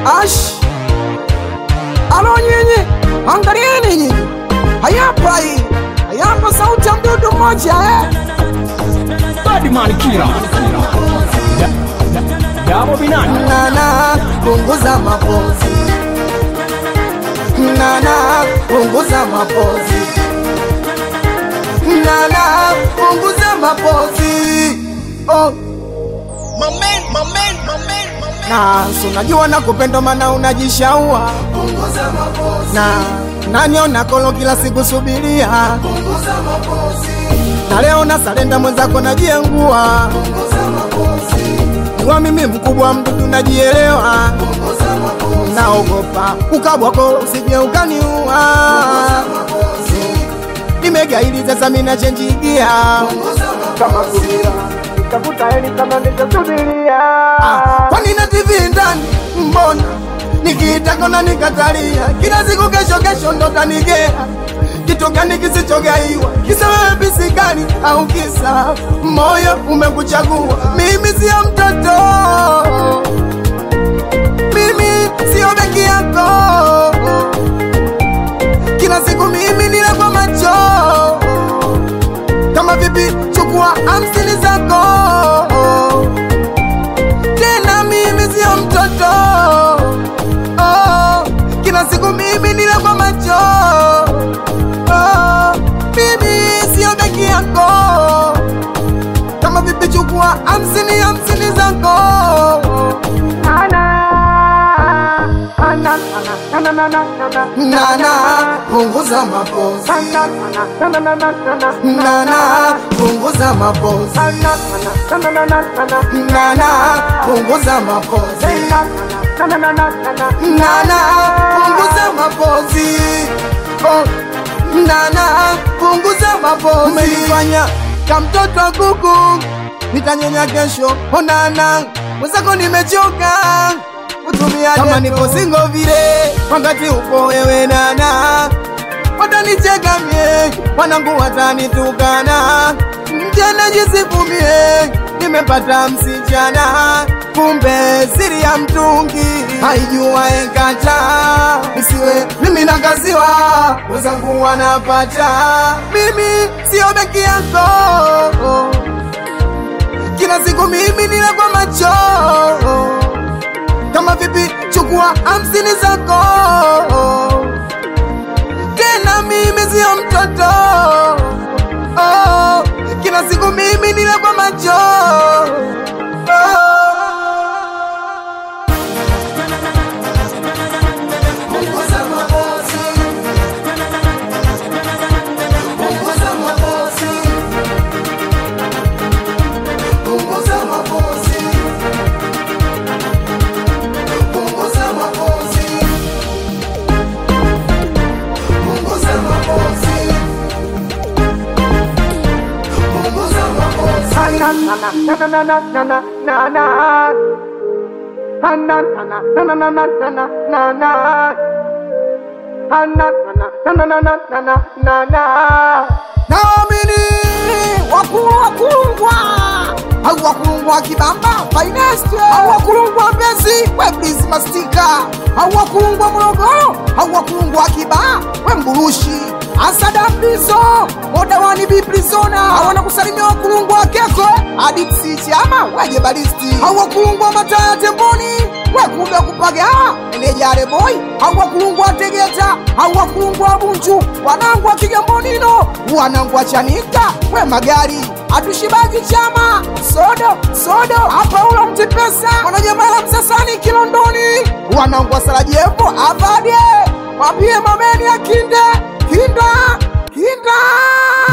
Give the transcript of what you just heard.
Ash, alo nyinyi, angalieni nyinyi, hayapa hii, hayapa sauti ya mdudu mmoja eh? Badman Kira. Dabo Binani. Nana, punguza mapozi. Nana, punguza mapozi. Nana, punguza mapozi. Oh. Na si unajua na kupenda maana unajishaua na naniona kolo kila siku subiria na leo na salenda mwenzako najiengua wa mimi mkubwa mdudu najielewa naogopa ukabwako usije ukaniua nimegaili sasa mina chenjigia kama subira tafuta heli kama nitasubiria kwani na TV ndani mbona nikiitaka na nikatalia kila siku kesho kesho ndo tanigea kitu gani kisichogaiwa kisa wewe bisigani au kisa moyo umekuchagua mimi sio mtoto mimi sio beki yako kila siku mimi nile kwa macho kama vipi chukua hamsini zako tena mimi sio mtoto oh, kila siku mimi nile kwa macho oh, mimi sio beki yako kama vipi chukua hamsini hamsini zako nana punguza mapozi nana punguza mapozi nana punguza mapozi nana punguza mapozi oh. nana punguza mapozi umenifanya kamtoto wa kuku nitanyonya kesho onana mwenzako nimechoka kutumia kama nipo singo vile wakati upo wewe nana watanicheka mie wanangu watanitukana mjana jisifumie nimepata msichana kumbe siri ya mtungi haijua ekata isiwe mimi nakaziwa wenzangu wanapata mimi sio beki yako kila siku mimi nile kwa macho kama vipi chukua hamsini zako tena mimi sio mtoto oh, kila siku mimi nile kwa macho oh. Punguza mapozi. Punguza mapozi. Punguza mapozi. Punguza mapozi. Punguza mapozi. Punguza mapozi. naamini wakulu wakulungwa au wakulungwa kibamba finest au wakulungwa mbezi weblizi mastika au wakulungwa morogoro au wakulungwa kibaa we mburushi asada mbizo modawani biprizona awana kusalimia wakulungwa wakekwe adiksi chama weje balisti au wakulungwa mataya temboni wekumbe kupaga enejare boy au wakulungwa tegeta au wakulungwa bunju wanangu wa kigambonino wanangu wa chanika we magari atushibagi chama sodo sodo hapa ulo mtipesa mwanajamala msasani kilondoni wanangu wa sarajevo avadie wapie mameni ya kinde kinda kinda